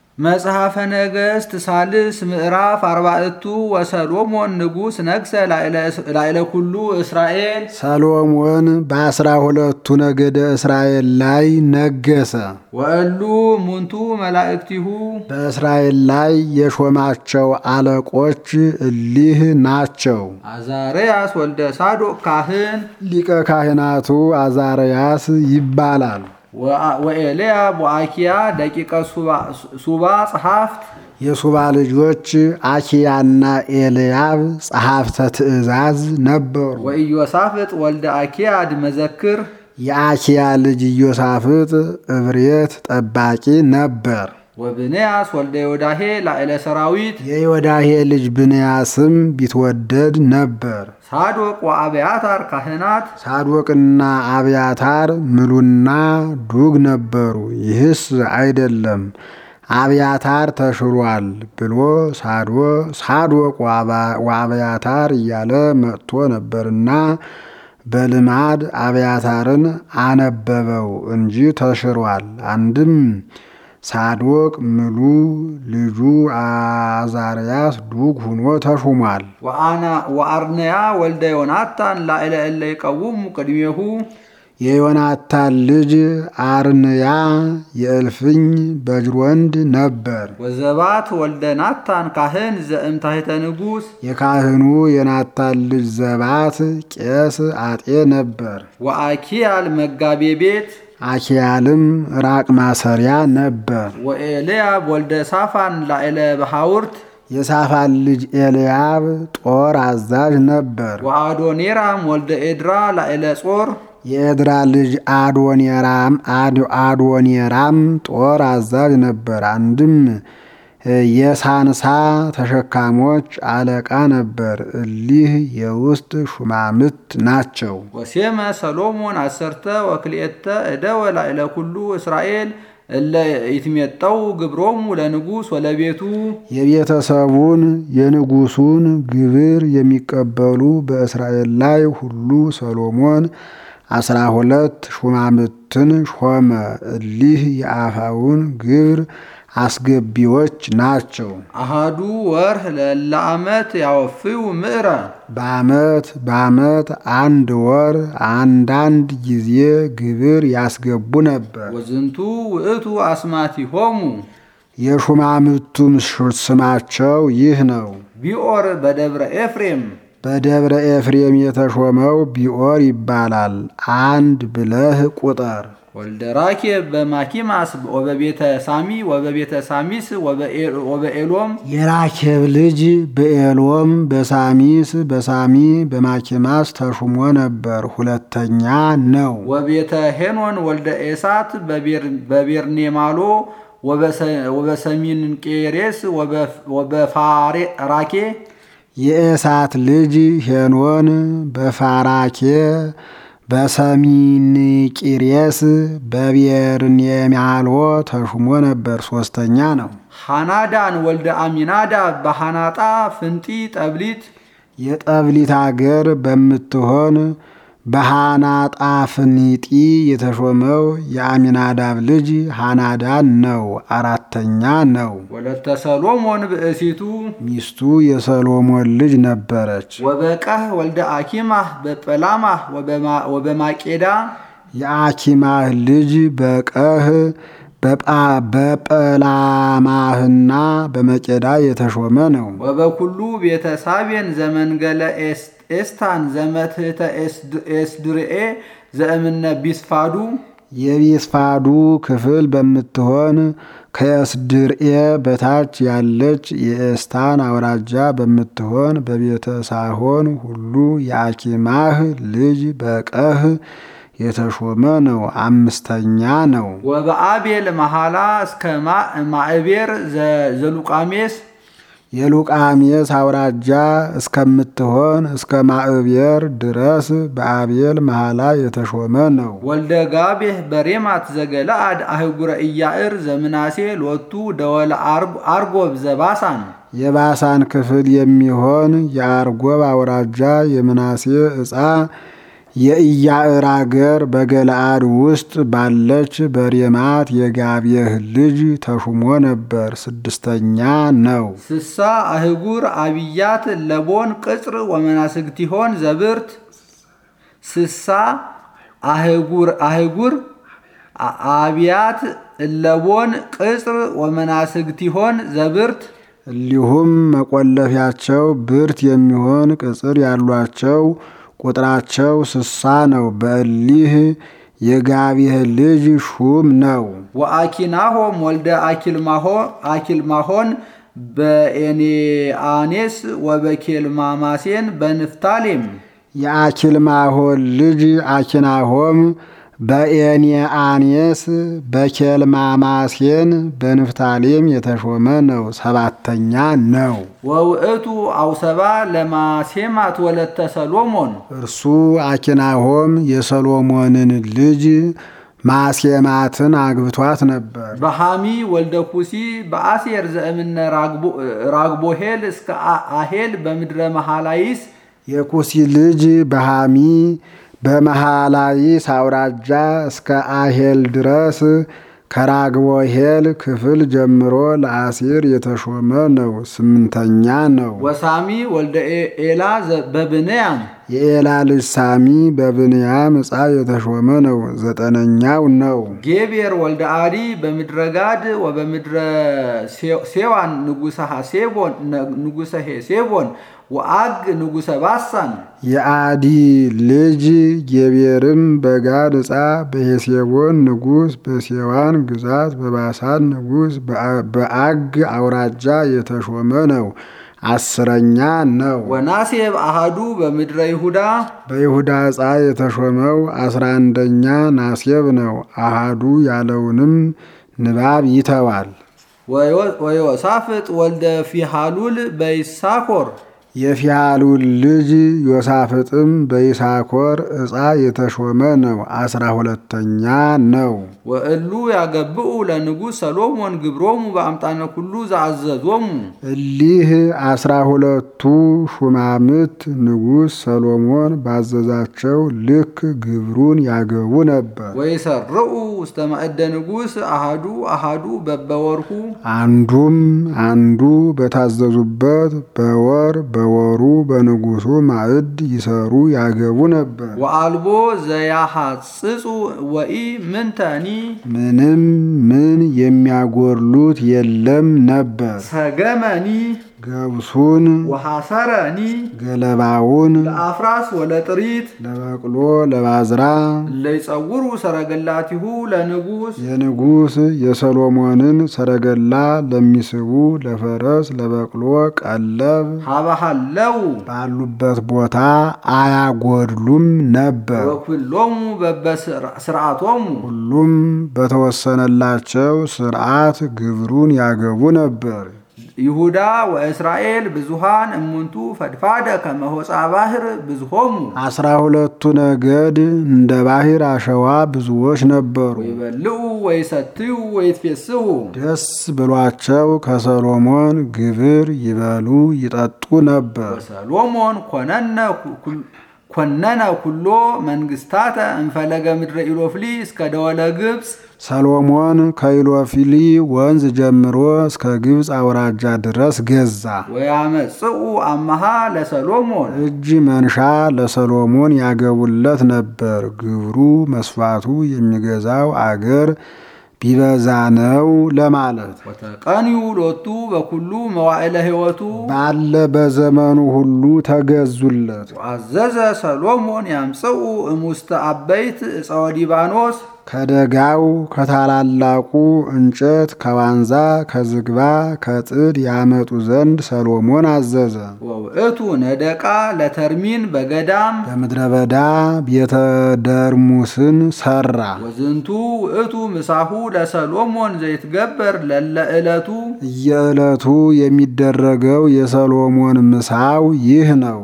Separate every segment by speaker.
Speaker 1: መጽሐፈ ነገሥት ሳልስ ምዕራፍ አርባዕቱ ወሰሎሞን ንጉሥ ነግሰ ላዕለ ኩሉ እስራኤል።
Speaker 2: ሰሎሞን በአስራ ሁለቱ ነገደ እስራኤል ላይ ነገሰ።
Speaker 1: ወእሉ ሙንቱ መላእክቲሁ
Speaker 2: በእስራኤል ላይ የሾማቸው አለቆች እሊህ ናቸው።
Speaker 1: አዛርያስ ወልደ ሳዶቅ ካህን
Speaker 2: ሊቀ ካህናቱ አዛርያስ ይባላል።
Speaker 1: ወኤልያ ቦአኪያ ደቂቀ ሱባ ጸሐፍት
Speaker 2: የሱባ ልጆች አኪያና ኤልያብ ጸሐፍተ ትእዛዝ ነበሩ።
Speaker 1: ወኢዮሳፍጥ ወልደ አኪያድ መዘክር
Speaker 2: የአኪያ ልጅ ኢዮሳፍጥ እብሬት ጠባቂ ነበር።
Speaker 1: ወብንያስ ወልደ ዮዳሄ ላዕለ ሰራዊት
Speaker 2: የዮዳሄ ልጅ ብንያስም ቢትወደድ ነበር።
Speaker 1: ሳዶቅ ወአብያታር ካህናት
Speaker 2: ሳዶቅና አብያታር ምሉና ዱግ ነበሩ። ይህስ አይደለም አብያታር ተሽሯል ብሎ ሳዶቅ ወአብያታር እያለ መጥቶ ነበርና በልማድ አብያታርን አነበበው እንጂ ተሽሯል። አንድም ሳዶቅ ምሉ ልጁ አዛርያስ ዱግ ሁኖ ተሹሟል።
Speaker 1: ወአርነያ ወልደ ዮናታን ላዕለ እለ ይቀውሙ ቅድሜሁ
Speaker 2: የዮናታን ልጅ አርንያ የእልፍኝ በጅሮንድ ነበር።
Speaker 1: ወዘባት ወልደ ናታን ካህን ዘእምታሕተ ንጉሥ
Speaker 2: የካህኑ የናታን ልጅ ዘባት ቄስ አጤ ነበር።
Speaker 1: ወአኪያል መጋቤ ቤት
Speaker 2: አኪያልም ራቅ ማሰሪያ ነበር።
Speaker 1: ወኤልያብ ወልደ ሳፋን ላዕለ በሐውርት
Speaker 2: የሳፋን ልጅ ኤልያብ ጦር አዛዥ ነበር።
Speaker 1: ወአዶኔራም ወልደ ኤድራ ላዕለ ጾር
Speaker 2: የኤድራ ልጅ አዶኔራም አዶኔራም ጦር አዛዥ ነበር። አንድም የሳንሳ ተሸካሞች አለቃ ነበር። እሊህ የውስጥ ሹማምት ናቸው።
Speaker 1: ወሴመ ሰሎሞን አሰርተ ወክልኤተ እደወ ላዕለ ኩሉ እስራኤል እለ ይትሜጠው ግብሮሙ ለንጉሥ ወለቤቱ
Speaker 2: የቤተሰቡን የንጉሱን ግብር የሚቀበሉ በእስራኤል ላይ ሁሉ ሰሎሞን አስራ ሁለት ሹማምትን ሾመ። እሊህ የአፋውን ግብር አስገቢዎች ናቸው።
Speaker 1: አሃዱ ወርህ ለዓመት ያወፍዩ ምዕረ
Speaker 2: በዓመት በዓመት አንድ ወር አንዳንድ ጊዜ ግብር ያስገቡ ነበር።
Speaker 1: ወዝንቱ ውእቱ አስማቲሆሙ
Speaker 2: የሹማምቱም ስማቸው ይህ ነው።
Speaker 1: ቢኦር በደብረ ኤፍሬም
Speaker 2: በደብረ ኤፍሬም የተሾመው ቢኦር ይባላል። አንድ ብለህ ቁጠር።
Speaker 1: ወልደ ራኬብ በማኪማስ ወበቤተ ሳሚ ወበቤተ ሳሚስ ወበኤሎም
Speaker 2: የራኬብ ልጅ በኤሎም በሳሚስ በሳሚ በማኪማስ ተሹሞ ነበር። ሁለተኛ ነው።
Speaker 1: ወቤተ ሄኖን ወልደ ኤሳት በቤርኔማሎ ወበሰሚን ቄሬስ ወበፋራኬ
Speaker 2: የኤሳት ልጅ ሄኖን በፋራኬ በሰሚን ቂሬስ በቤርኔማሎ ተሹሞ ነበር። ሶስተኛ ነው።
Speaker 1: ሃናዳን ወልደ አሚናዳ በሃናጣ ፍንጢ ጠብሊት
Speaker 2: የጠብሊት አገር በምትሆን በሃናጣ ፍኒጢ የተሾመው የአሚናዳብ ልጅ ሃናዳን ነው። አራተኛ ነው።
Speaker 1: ወለተ ሰሎሞን ብእሲቱ
Speaker 2: ሚስቱ የሰሎሞን ልጅ ነበረች።
Speaker 1: ወበቀህ ወልደ አኪማህ በጰላማህ ወበማቄዳ
Speaker 2: የአኪማህ ልጅ በቀህ በጰላማህና በመቄዳ የተሾመ ነው።
Speaker 1: ወበኩሉ ቤተ ሳቤን ዘመንገለ ኤስታን ዘመትህተ ኤስድርኤ ዘእምነ ቢስፋዱ
Speaker 2: የቢስፋዱ ክፍል በምትሆን ከኤስድርኤ በታች ያለች የኤስታን አውራጃ በምትሆን በቤተ ሳሆን ሁሉ የአኪማህ ልጅ በቀህ የተሾመ ነው። አምስተኛ ነው።
Speaker 1: ወበአቤል መሐላ እስከ ማዕቤር ዘሉቃሜስ
Speaker 2: የሉቃሜስ አውራጃ እስከምትሆን እስከ ማዕቤር ድረስ በአቤል መሐላ የተሾመ ነው።
Speaker 1: ወልደ ጋቤህ በሬማት ዘገለአድ አህጉረ ኢያዕር ዘምናሴ ሎቱ ደወለ አርጎብ ዘባሳን
Speaker 2: የባሳን ክፍል የሚሆን የአርጎብ አውራጃ የምናሴ ዕፃ የኢያዕር አገር በገለአድ ውስጥ ባለች በሬማት የጋብየህ ልጅ ተሹሞ ነበር። ስድስተኛ ነው።
Speaker 1: ስሳ አህጉር አብያት ለቦን ቅጽር ወመናስግቲሆን ዘብርት ስሳ አህጉር አህጉር አብያት እለቦን ቅጽር ወመናስግቲሆን ዘብርት
Speaker 2: እንዲሁም መቆለፊያቸው ብርት የሚሆን ቅጽር ያሏቸው ቁጥራቸው ስሳ ነው። በእሊህ የጋብየህ ልጅ ሹም ነው።
Speaker 1: ወአኪናሆም ወልደ አኪልማሆን በኤኔአኔስ ወበኬልማማሴን በንፍታሌም
Speaker 2: የአኪልማሆን ልጅ አኪናሆም በኤኔአኔስ በኬልማማሴን በንፍታሌም የተሾመ ነው። ሰባተኛ ነው።
Speaker 1: ወውእቱ አውሰባ ለማሴማት ወለተ ሰሎሞን
Speaker 2: እርሱ አኪናሆም የሰሎሞንን ልጅ ማሴማትን አግብቷት ነበር።
Speaker 1: በሃሚ ወልደ ኩሲ በአሴር ዘእምነ ራግቦሄል እስከ አሄል በምድረ መሃላይስ
Speaker 2: የኩሲ ልጅ በሃሚ በመሃላይስ አውራጃ እስከ አሄል ድረስ ከራግቦሄል ክፍል ጀምሮ ለአሴር የተሾመ ነው። ስምንተኛ ነው።
Speaker 1: ወሳሚ ወልደ ኤላ በብንያም
Speaker 2: የኤላ ልጅ ሳሚ በብንያም ዕፃ የተሾመ ነው። ዘጠነኛው ነው።
Speaker 1: ጌቤር ወልደ አዲ በምድረ ጋድ ወበምድረ ሴዋን ንጉሰ ሄሴቦን ወአግ ንጉሰ ባሳን
Speaker 2: የአዲ ልጅ ጌቤርም በጋድ ዕፃ በሄሴቦን ንጉስ በሴዋን ግዛት በባሳን ንጉስ በአግ አውራጃ የተሾመ ነው። አስረኛ ነው።
Speaker 1: ወናሴብ አሃዱ በምድረ ይሁዳ
Speaker 2: በይሁዳ ዕፃ የተሾመው አስራ አንደኛ ናሴብ ነው። አሃዱ ያለውንም ንባብ ይተዋል።
Speaker 1: ወዮሳፍጥ ወልደ ፊሃሉል በይሳኮር
Speaker 2: የፊያሉል ልጅ ዮሳፍጥም በይሳኮር ዕፃ የተሾመ ነው። አስራ ሁለተኛ ነው።
Speaker 1: ወእሉ ያገብኡ ለንጉሥ ሰሎሞን ግብሮሙ በአምጣነ ኩሉ ዘአዘዞሙ
Speaker 2: እሊህ አስራ ሁለቱ ሹማምት ንጉሥ ሰሎሞን ባዘዛቸው ልክ ግብሩን ያገቡ ነበር።
Speaker 1: ወይሰርዑ ውስተ ማዕደ ንጉሥ አሃዱ አሃዱ በበወርሁ
Speaker 2: አንዱም አንዱ በታዘዙበት በወር በወሩ በንጉሱ ማዕድ ይሰሩ ያገቡ ነበር።
Speaker 1: ወአልቦ ዘያሐጽጹ ወኢ ምንተኒ
Speaker 2: ምንም ምን የሚያጎርሉት የለም ነበር።
Speaker 1: ሰገመኒ
Speaker 2: ገብሱን፣
Speaker 1: ወሐሰረኒ
Speaker 2: ገለባውን
Speaker 1: ለአፍራስ ወለጥሪት
Speaker 2: ለበቅሎ ለባዝራ
Speaker 1: ለይጸውሩ ሰረገላቲሁ ለንጉሥ
Speaker 2: የንጉሥ የሰሎሞንን ሰረገላ ለሚስቡ ለፈረስ ለበቅሎ ቀለብ
Speaker 1: ሀባሃለው
Speaker 2: ባሉበት ቦታ አያጎድሉም ነበር።
Speaker 1: ወኩሎሙ በበስርዓቶሙ
Speaker 2: ሁሉም በተወሰነላቸው ስርዓት ግብሩን ያገቡ ነበር።
Speaker 1: ይሁዳ ወእስራኤል ብዙሃን እሙንቱ ፈድፋደ ከመሆፃ ባህር ብዙሆሙ
Speaker 2: አስራ ሁለቱ ነገድ እንደ ባህር አሸዋ ብዙዎች ነበሩ።
Speaker 1: ይበልዑ ወይሰትዩ ወይትፌስሑ
Speaker 2: ደስ ብሏቸው ከሰሎሞን ግብር ይበሉ ይጠጡ ነበር።
Speaker 1: ወሰሎሞን ኮነነ ኩል- ኮነነ ኩሎ መንግስታተ እንፈለገ ምድረ ኢሎፍሊ እስከ ደወለ ግብፅ
Speaker 2: ሰሎሞን ከኢሎፊሊ ወንዝ ጀምሮ እስከ ግብፅ አውራጃ ድረስ ገዛ።
Speaker 1: ወያመጽኡ አመሃ ለሰሎሞን
Speaker 2: እጅ መንሻ ለሰሎሞን ያገቡለት ነበር። ግብሩ መስፋቱ የሚገዛው አገር ቢበዛ ነው ለማለት
Speaker 1: ወተቀንዩ ሎቱ በኩሉ መዋዕለ ሕይወቱ
Speaker 2: ባለ በዘመኑ ሁሉ ተገዙለት።
Speaker 1: አዘዘ ሰሎሞን ያምጽኡ እሙስተ አበይት እፀወ ሊባኖስ
Speaker 2: ከደጋው ከታላላቁ እንጨት ከዋንዛ ከዝግባ ከጥድ ያመጡ ዘንድ ሰሎሞን አዘዘ።
Speaker 1: ወውእቱ ነደቃ ለተርሚን በገዳም
Speaker 2: በምድረ በዳ ቤተ ደርሙስን ሰራ።
Speaker 1: ወዝንቱ ውእቱ ምሳሁ ለሰሎሞን ዘይትገበር ለለ ዕለቱ
Speaker 2: እየዕለቱ የሚደረገው የሰሎሞን ምሳው ይህ ነው።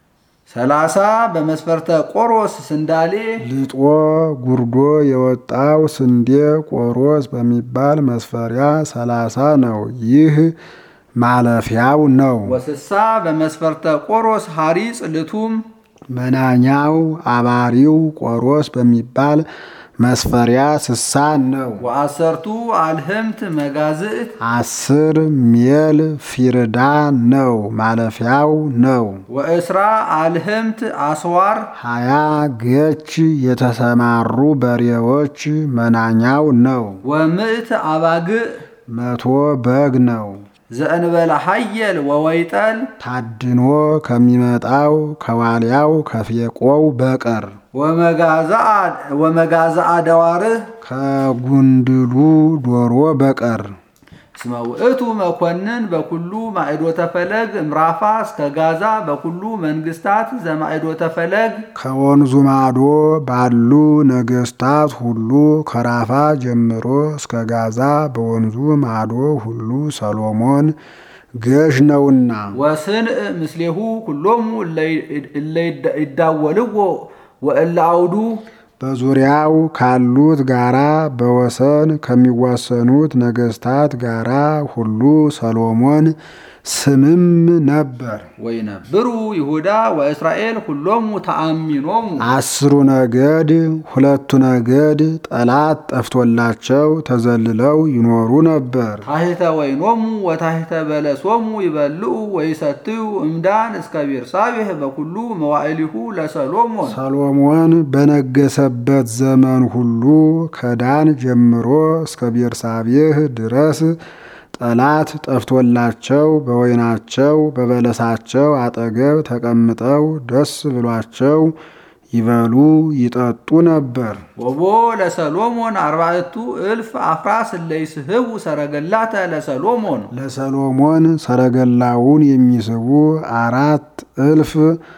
Speaker 1: ሰላሳ በመስፈርተ ቆሮስ ስንዳሌ
Speaker 2: ልጦ ጉርዶ የወጣው ስንዴ ቆሮስ በሚባል መስፈሪያ ሰላሳ ነው። ይህ ማለፊያው ነው።
Speaker 1: ወስሳ በመስፈርተ ቆሮስ ሐሪጽ ልቱም
Speaker 2: መናኛው አባሪው ቆሮስ በሚባል መስፈሪያ ስሳ ነው።
Speaker 1: ወአሰርቱ አልህምት መጋዝእት
Speaker 2: አስር ሜል ፊርዳ ነው ማለፊያው ነው።
Speaker 1: ወእስራ አልህምት አስዋር
Speaker 2: ሀያ ገች የተሰማሩ በሬዎች መናኛው ነው።
Speaker 1: ወምእት አባግዕ
Speaker 2: መቶ በግ ነው።
Speaker 1: ዘእንበለ ሐየል ወወይጠል
Speaker 2: ታድኖ ከሚመጣው ከዋልያው ከፌቆው በቀር
Speaker 1: ወመጋዛአ ደዋርህ
Speaker 2: ከጉንድሉ ዶሮ በቀር
Speaker 1: እስመ ውእቱ መኮንን በኩሉ ማዕዶተ ፈለግ እምራፋ እስከ ጋዛ በኩሉ መንግስታት ዘማዕዶተ ፈለግ
Speaker 2: ከወንዙ ማዶ ባሉ ነገስታት ሁሉ ከራፋ ጀምሮ እስከ ጋዛ በወንዙ ማዶ ሁሉ ሰሎሞን ገዥ ነውና
Speaker 1: ወስንእ ምስሌሁ ኩሎሙ እለ ይዳወልዎ ወእለ አውዱ
Speaker 2: በዙሪያው ካሉት ጋራ በወሰን ከሚዋሰኑት ነገስታት ጋራ ሁሉ ሰሎሞን ስምም ነበር።
Speaker 1: ወይነብሩ ይሁዳ ወእስራኤል ሁሎሙ ተአሚኖሙ
Speaker 2: አስሩ ነገድ ሁለቱ ነገድ ጠላት ጠፍቶላቸው ተዘልለው ይኖሩ ነበር።
Speaker 1: ታሕተ ወይኖሙ ወታሕተ በለሶሙ ይበልዑ ወይሰትዩ እምዳን እስከ ቤርሳቤህ በኩሉ መዋዕሊሁ ለሰሎሞን
Speaker 2: ሰሎሞን በነገሰበት ዘመን ሁሉ ከዳን ጀምሮ እስከ ቤርሳቤህ ድረስ ጠላት ጠፍቶላቸው በወይናቸው በበለሳቸው አጠገብ ተቀምጠው ደስ ብሏቸው ይበሉ ይጠጡ ነበር።
Speaker 1: ወቦ ለሰሎሞን አርባዕቱ እልፍ አፍራስ እለ ይስሕቡ ሰረገላተ ለሰሎሞን
Speaker 2: ለሰሎሞን ሰረገላውን የሚስቡ አራት እልፍ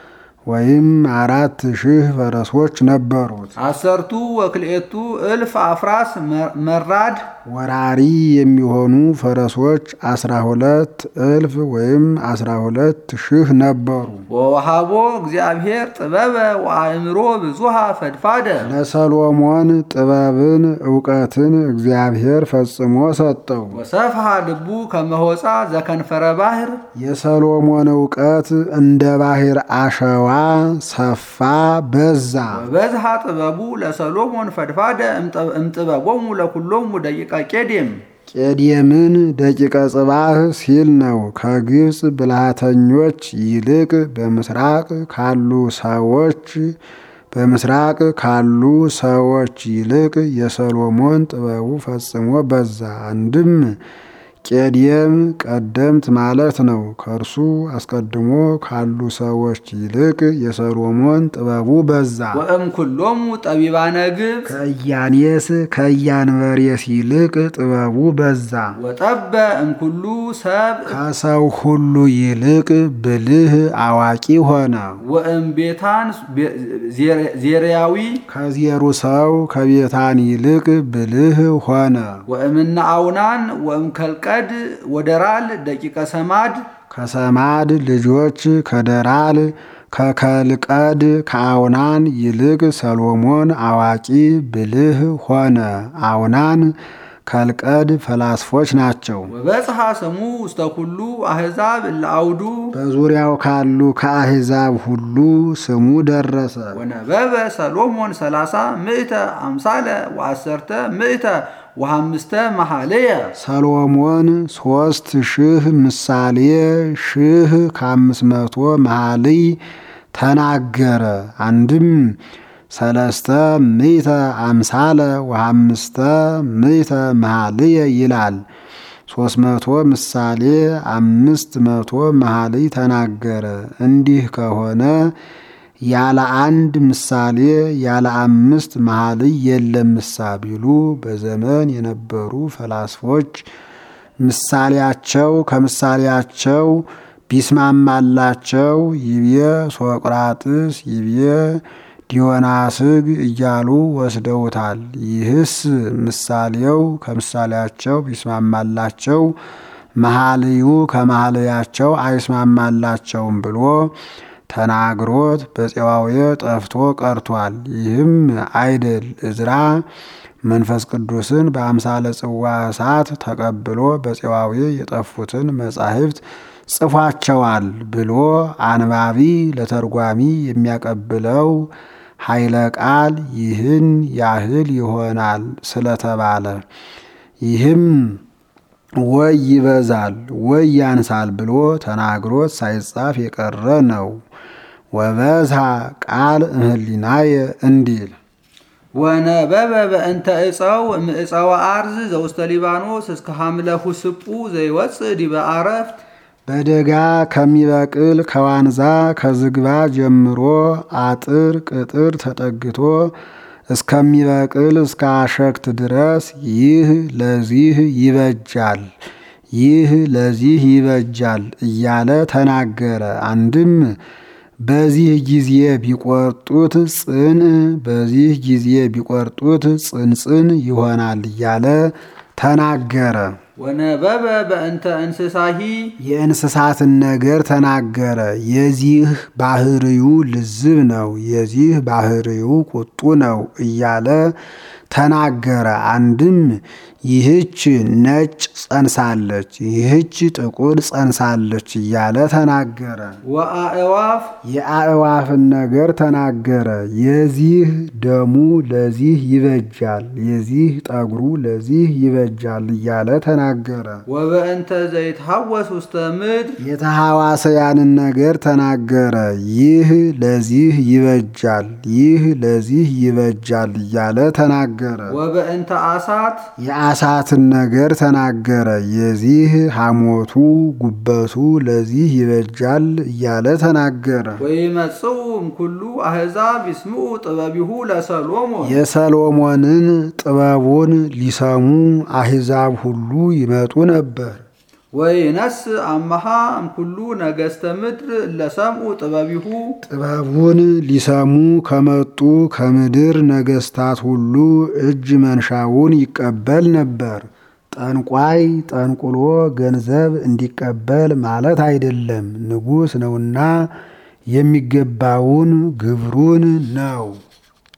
Speaker 2: ወይም አራት ሺህ ፈረሶች ነበሩት።
Speaker 1: አሰርቱ ወክልኤቱ እልፍ አፍራስ መራድ
Speaker 2: ወራሪ የሚሆኑ ፈረሶች አስራ ሁለት እልፍ ወይም አስራ ሁለት ሺህ ነበሩ።
Speaker 1: ወወሃቦ እግዚአብሔር ጥበበ ወአእምሮ ብዙሃ ፈድፋደ
Speaker 2: ለሰሎሞን ጥበብን እውቀትን እግዚአብሔር ፈጽሞ ሰጠው።
Speaker 1: ወሰፍሃ ልቡ ከመሆፃ ዘከንፈረ ባሕር
Speaker 2: የሰሎሞን እውቀት እንደ ባሕር አሸዋ ሰፋ በዛ።
Speaker 1: ወበዝሃ ጥበቡ ለሰሎሞን ፈድፋደ እምጥበቦሙ ለኩሎሙ ደቂቀ ቄዴም
Speaker 2: ቄዴምን ደቂቀ ጽባህ ሲል ነው። ከግብፅ ብልሃተኞች ይልቅ በምስራቅ ካሉ ሰዎች በምስራቅ ካሉ ሰዎች ይልቅ የሰሎሞን ጥበቡ ፈጽሞ በዛ። አንድም ቄዴም ቀደምት ማለት ነው። ከእርሱ አስቀድሞ ካሉ ሰዎች ይልቅ የሰሎሞን ጥበቡ በዛ።
Speaker 1: ወእም ኩሎሙ ጠቢባነ ግብፅ
Speaker 2: ከኢያኔስ ከኢያንበሬስ ይልቅ ጥበቡ በዛ።
Speaker 1: ወጠበ እምኩሉ ሰብ
Speaker 2: ከሰው ሁሉ ይልቅ ብልህ አዋቂ ሆነ።
Speaker 1: ወእም ቤታን ዜርያዊ
Speaker 2: ከዜሩ ሰው ከቤታን ይልቅ ብልህ ሆነ።
Speaker 1: ወእምነ አውናን ወእም ከልቀድ ወደራል ደቂቀ ሰማድ
Speaker 2: ከሰማድ ልጆች ከደራል ከከልቀድ ከአውናን ይልቅ ሰሎሞን አዋቂ ብልህ ሆነ። አውናን ከልቀድ ፈላስፎች ናቸው።
Speaker 1: ወበጽሐ ስሙ ውስተ ኩሉ አሕዛብ እለ አውዱ
Speaker 2: በዙሪያው ካሉ ከአሕዛብ ሁሉ ስሙ ደረሰ።
Speaker 1: ወነበበ ሰሎሞን ሰላሳ ምእተ አምሳለ ወአሰርተ ምእተ ወሐምስተ መኃልየ
Speaker 2: ሰሎሞን ሶስት ሺህ ምሳሌ ሺህ ከአምስት መቶ መኃልይ ተናገረ። አንድም ሰለስተ ምእተ አምሳለ ወሐምስተ ምእተ መኃልየ ይላል። ሶስት መቶ ምሳሌ አምስት መቶ መኃልይ ተናገረ። እንዲህ ከሆነ ያለ አንድ ምሳሌ ያለ አምስት መኃልይ የለም ምሳ ቢሉ በዘመን የነበሩ ፈላስፎች ምሳሌያቸው ከምሳሌያቸው ቢስማማላቸው ይቤ ሶቅራጥስ ይቤ ዲዮናስግ እያሉ ወስደውታል። ይህስ ምሳሌው ከምሳሌያቸው ቢስማማላቸው መኃልዩ ከመኃልያቸው አይስማማላቸውም ብሎ ተናግሮት በፄዋዌ ጠፍቶ ቀርቷል። ይህም አይደል እዝራ መንፈስ ቅዱስን በአምሳለ ጽዋ እሳት ተቀብሎ በፄዋዌ የጠፉትን መጻሕፍት ጽፏቸዋል ብሎ አንባቢ ለተርጓሚ የሚያቀብለው ኃይለ ቃል ይህን ያህል ይሆናል ስለተባለ ይህም ወይ ይበዛል ወይ ያንሳል ብሎ ተናግሮት ሳይጻፍ የቀረ ነው። ወበዝሃ ቃል እምህሊናየ እንዲል
Speaker 1: ወነበበ በእንተ ዕፀው እምዕፀወ አርዝ ዘውስተ ሊባኖስ እስከ ሐምለ ሁስጡ ዘይወፅእ ዲበ አረፍት
Speaker 2: በደጋ ከሚበቅል ከዋንዛ ከዝግባ ጀምሮ አጥር ቅጥር ተጠግቶ እስከሚበቅል እስከ አሸክት ድረስ ይህ ለዚህ ይበጃል፣ ይህ ለዚህ ይበጃል እያለ ተናገረ። አንድም በዚህ ጊዜ ቢቆርጡት ጽን፣ በዚህ ጊዜ ቢቆርጡት ጽንጽን ይሆናል እያለ ተናገረ።
Speaker 1: ወነበበ በእንተ እንስሳሂ
Speaker 2: የእንስሳትን ነገር ተናገረ። የዚህ ባህርዩ ልዝብ ነው፣ የዚህ ባህርዩ ቁጡ ነው እያለ ተናገረ። አንድም ይህች ነጭ ጸንሳለች፣ ይህች ጥቁር ጸንሳለች እያለ ተናገረ።
Speaker 1: ወአእዋፍ
Speaker 2: የአእዋፍን ነገር ተናገረ። የዚህ ደሙ ለዚህ ይበጃል፣ የዚህ ጠጉሩ ለዚህ ይበጃል እያለ ተናገረ።
Speaker 1: ወበእንተ ዘይትሐወስ ውስተ ምድር
Speaker 2: የተሐዋሰያንን ነገር ተናገረ። ይህ ለዚህ ይበጃል፣ ይህ ለዚህ ይበጃል እያለ ተናገረ።
Speaker 1: ወበእንተ አሳት
Speaker 2: የአሳትን ነገር ተናገረ። የዚህ ሐሞቱ ጉበቱ ለዚህ ይበጃል እያለ ተናገረ።
Speaker 1: ወይመጽኡ እምኩሉ አሕዛብ ይስምዑ ጥበቢሁ ለሰሎሞን
Speaker 2: የሰሎሞንን ጥበቡን ሊሰሙ አሕዛብ ሁሉ ይመጡ ነበር።
Speaker 1: ወይነስ አመሃ እምኩሉ ነገሥተ ምድር ለሰምዑ ጥበቢሁ
Speaker 2: ጥበቡን ሊሰሙ ከመጡ ከምድር ነገሥታት ሁሉ እጅ መንሻውን ይቀበል ነበር። ጠንቋይ ጠንቁሎ ገንዘብ እንዲቀበል ማለት አይደለም፣ ንጉሥ ነውና የሚገባውን ግብሩን ነው።